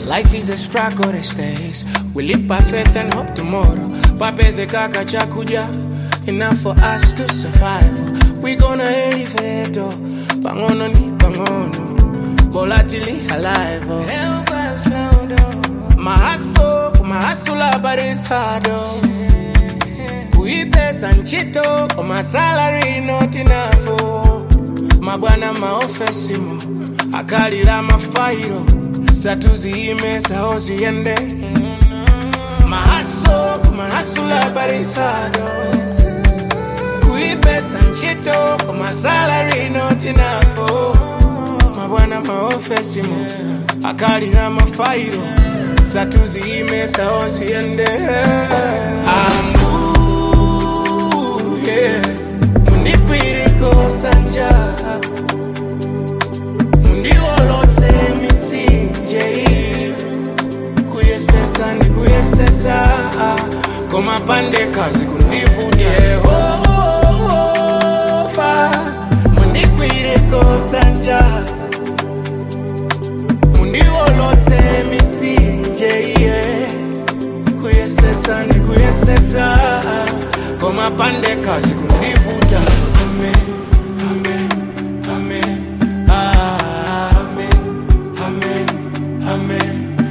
Life is a struggle these days. We live by faith and hope tomorrow. Papeze kaka chakuja. Enough for us to survive. We gonna elevate. oh. Pangono ni pangono. Volatility alive. oh. Help us now, though. My hustle, my hustle, but it's hard. oh. Kuipesa nchito, oh, my salary not enough. oh. Mabwana maofesimo, akalira mafairo, satuziyime saho ziyende. Mahaso, mahasula barisado. Kuipesa nchito, oh, my salary not enough. oh. Mabwana maofesimo, akalira mafairo, satuziyime saho ziyende. Ambu, yeah. Mundikwiriko sanja mundiolotse mitsinje kuyesesa ndikuyesesa komapande kazi kundivuta yehova mundikwiriko sanja mundiolotse mitsinje yeah kuyesesa ndikuyesesa komapande kazi kundivuta amen amen amen amen amen amen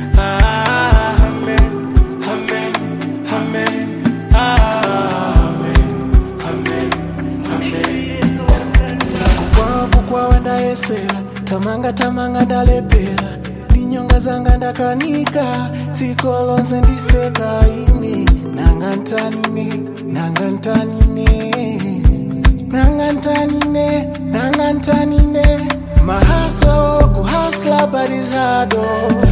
amen amen amen amen amen amen kukwavu kwawe ndayesera tamanga tamanga ndalepera ndinyonga zanga ndakanika dziko lonse ndiseka ine nanga ntanine nanga ntanine nanga ntanine nanga ntanine mahaso kuhasla barizado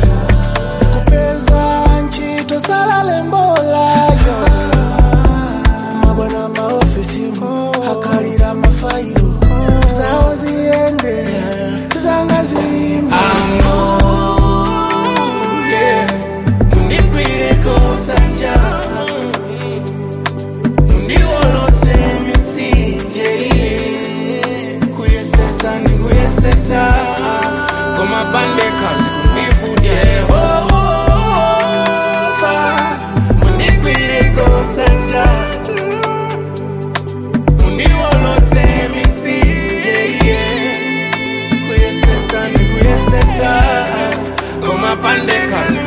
kupeza ntchito salale-mbolayo mabwana maofisi akalira mafairo zawo ziyende zanga zimba yeah. mundikwireko sanja mundiolotse mitsinje kuyesesa ndikuyesesa komapande kazi kundivuta yehova mundikwireko sanja mundiolotse mitsinje kuyesesa ndikuyesesa komapande kazi